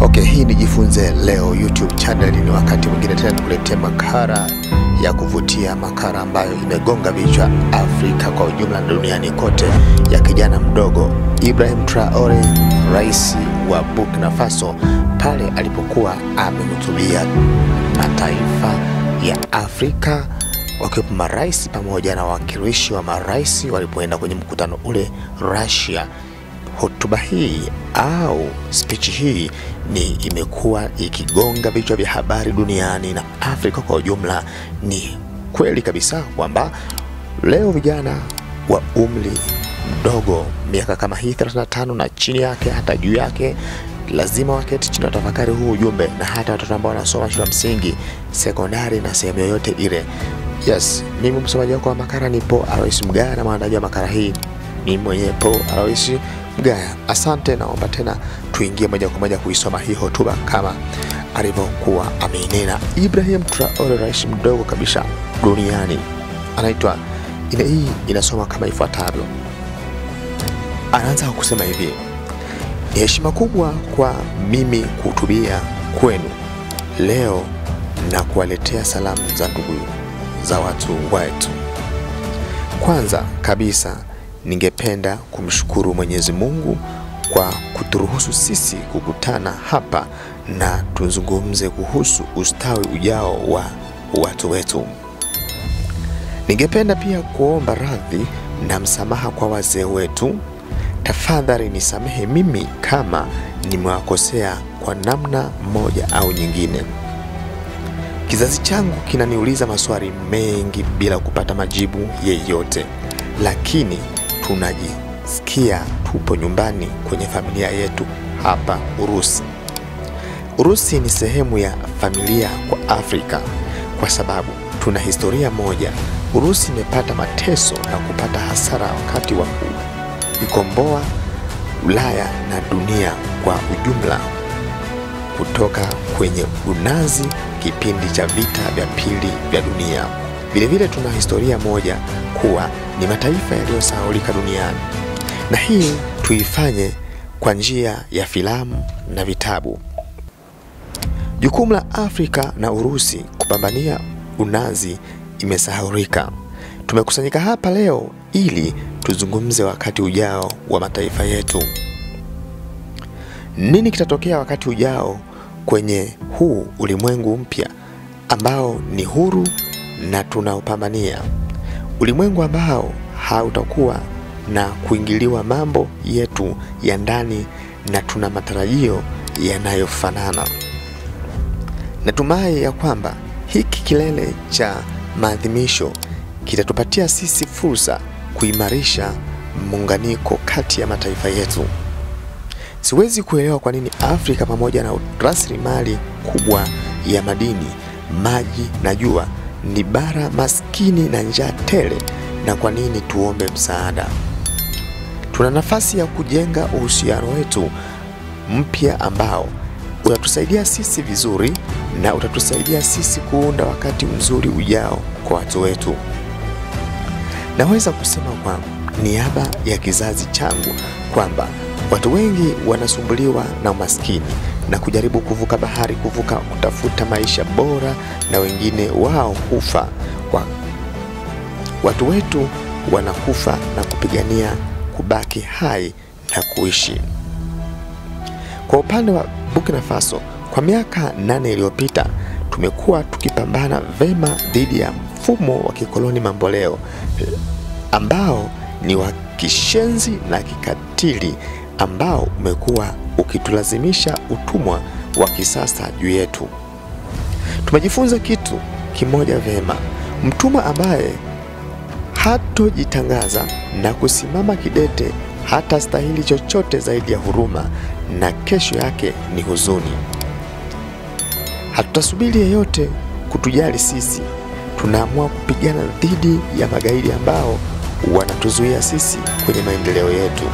Okay, hii ni Jifunze Leo YouTube channel. Ni wakati mwingine tena nikuletea makala ya kuvutia, makala ambayo imegonga vichwa Afrika kwa ujumla na duniani kote, ya kijana mdogo Ibrahim Traore, rais wa Burkina Faso, pale alipokuwa amehutubia mataifa ya Afrika wakiwepo marais pamoja na wawakilishi wa marais walipoenda kwenye mkutano ule Russia. Hotuba hii au speech hii ni imekuwa ikigonga vichwa vya habari duniani na Afrika kwa ujumla. Ni kweli kabisa kwamba leo vijana wa umri mdogo, miaka kama hii 35 na chini yake hata juu yake, lazima waketi chini watafakari huu ujumbe, na hata watoto ambao wanasoma shule ya msingi, sekondari na sehemu yoyote ile. Yes, mimi msomaji wako wa makala ni Paul Alois Mgaya na mwandaji wa makala hii ni mwenye Paul Alois Mgaya. Asante, naomba tena tuingie moja kwa moja kuisoma hii hotuba kama alivyokuwa ameinena Ibrahim Traore, rais mdogo kabisa duniani. Anaitwa ile, hii inasoma kama ifuatavyo. Anaanza kwa kusema hivi: ni heshima kubwa kwa mimi kuhutubia kwenu leo na kuwaletea salamu za ndugu za watu wetu. Kwanza kabisa ningependa kumshukuru Mwenyezi Mungu kwa kuturuhusu sisi kukutana hapa na tuzungumze kuhusu ustawi ujao wa watu wetu. Ningependa pia kuomba radhi na msamaha kwa wazee wetu. Tafadhali nisamehe mimi kama nimewakosea kwa namna moja au nyingine. Kizazi changu kinaniuliza maswali mengi bila kupata majibu yeyote, lakini tunajisikia tupo nyumbani kwenye familia yetu hapa Urusi. Urusi ni sehemu ya familia kwa Afrika kwa sababu tuna historia moja. Urusi imepata mateso na kupata hasara wakati wa kuikomboa Ulaya na dunia kwa ujumla kutoka kwenye unazi kipindi cha vita vya pili vya dunia. Vilevile tuna historia moja kuwa ni mataifa yaliyosahaulika duniani, na hii tuifanye kwa njia ya filamu na vitabu. Jukumu la Afrika na Urusi kupambania unazi imesahaulika. Tumekusanyika hapa leo ili tuzungumze wakati ujao wa mataifa yetu. Nini kitatokea wakati ujao kwenye huu ulimwengu mpya ambao ni huru na tunaopambania, ulimwengu ambao hautakuwa na kuingiliwa mambo yetu ya ndani, na tuna matarajio yanayofanana. Natumai ya kwamba hiki kilele cha maadhimisho kitatupatia sisi fursa kuimarisha muunganiko kati ya mataifa yetu. Siwezi kuelewa kwa nini Afrika pamoja na rasilimali kubwa ya madini, maji na jua ni bara maskini na njaa tele, na kwa nini tuombe msaada? Tuna nafasi ya kujenga uhusiano wetu mpya ambao utatusaidia sisi vizuri na utatusaidia sisi kuunda wakati mzuri ujao kwa watu wetu. Naweza kusema kwa niaba ya kizazi changu kwamba watu wengi wanasumbuliwa na umaskini na kujaribu kuvuka bahari, kuvuka kutafuta maisha bora, na wengine wao hufa kwa watu wetu wanakufa na kupigania kubaki hai na kuishi. Kwa upande wa Burkina Faso, kwa miaka nane iliyopita tumekuwa tukipambana vema dhidi ya mfumo wa kikoloni mamboleo ambao ni wa kishenzi na kikatili ambao umekuwa ukitulazimisha utumwa wa kisasa juu yetu. Tumejifunza kitu kimoja vyema: mtumwa ambaye hatojitangaza na kusimama kidete hata stahili chochote zaidi ya huruma, na kesho yake ni huzuni. Hatutasubiri yeyote kutujali sisi, tunaamua kupigana dhidi ya magaidi ambao wanatuzuia sisi kwenye maendeleo yetu.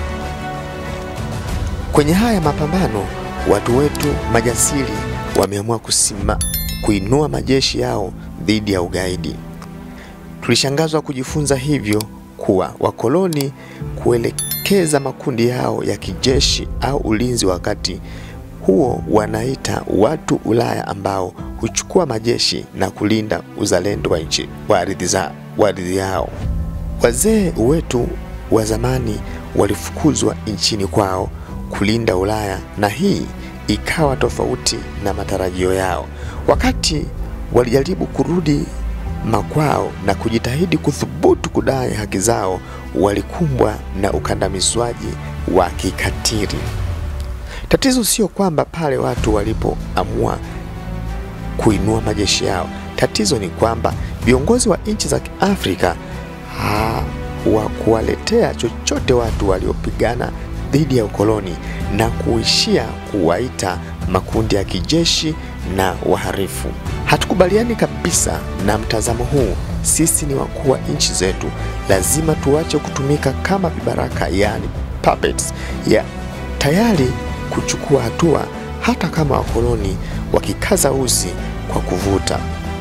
Kwenye haya mapambano, watu wetu majasiri wameamua kusima kuinua majeshi yao dhidi ya ugaidi. Tulishangazwa kujifunza hivyo kuwa wakoloni kuelekeza makundi yao ya kijeshi au ulinzi wakati huo wanaita watu Ulaya ambao huchukua majeshi na kulinda uzalendo wa nchi wa ardhi za wa ardhi yao. Wazee wetu wa zamani walifukuzwa nchini kwao kulinda Ulaya, na hii ikawa tofauti na matarajio yao. Wakati walijaribu kurudi makwao na kujitahidi kuthubutu kudai haki zao, walikumbwa na ukandamizwaji wa kikatili. Tatizo sio kwamba pale watu walipoamua kuinua majeshi yao. Tatizo ni kwamba viongozi wa nchi za Kiafrika hawakuwaletea chochote watu waliopigana dhidi ya ukoloni na kuishia kuwaita makundi ya kijeshi na waharifu. Hatukubaliani kabisa na mtazamo huu. Sisi ni wakuu wa nchi zetu, lazima tuache kutumika kama vibaraka, yaani puppets, ya tayari kuchukua hatua hata kama wakoloni wakikaza uzi kwa kuvuta.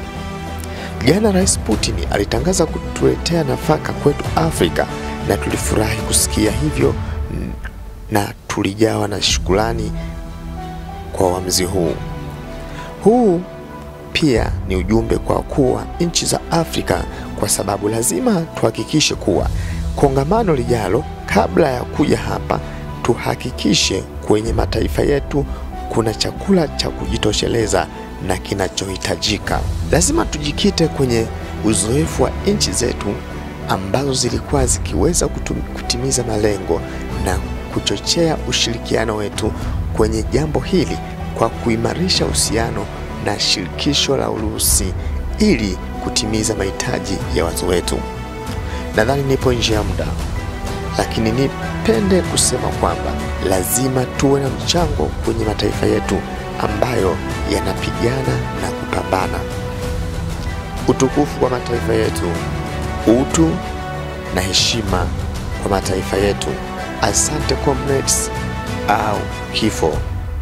Jana Rais Putin alitangaza kutuletea nafaka kwetu Afrika na tulifurahi kusikia hivyo na tulijawa na shukrani kwa uamuzi huu. Huu pia ni ujumbe kwa wakuu wa nchi za Afrika kwa sababu lazima tuhakikishe kuwa kongamano lijalo, kabla ya kuja hapa, tuhakikishe kwenye mataifa yetu kuna chakula cha kujitosheleza na kinachohitajika. Lazima tujikite kwenye uzoefu wa nchi zetu ambazo zilikuwa zikiweza kutum, kutimiza malengo na kuchochea ushirikiano wetu kwenye jambo hili kwa kuimarisha uhusiano na shirikisho la Urusi ili kutimiza mahitaji ya watu wetu. Nadhani nipo nje ya muda, lakini nipende kusema kwamba lazima tuwe na mchango kwenye mataifa yetu ambayo yanapigana na kupambana. Utukufu kwa mataifa yetu, utu na heshima kwa mataifa yetu. Asante comrades au kifo.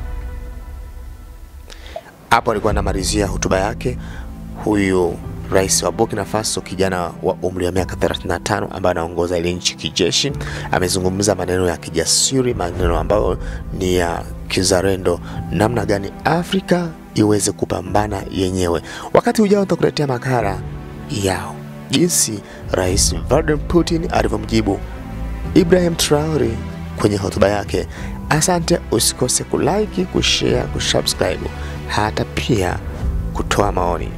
Hapo alikuwa anamalizia hotuba yake huyu rais wa Burkina Faso, kijana wa umri wa miaka 35 ambaye anaongoza ile nchi kijeshi. Amezungumza maneno ya kijasiri, maneno ambayo ni ya kizalendo, namna gani Afrika iweze kupambana yenyewe. Wakati ujao nitakuletea makala yao jinsi rais Vladimir Putin alivyomjibu Ibrahim Traore kwenye hotuba yake. Asante, usikose kulike, kushare, kusubscribe hata pia kutoa maoni.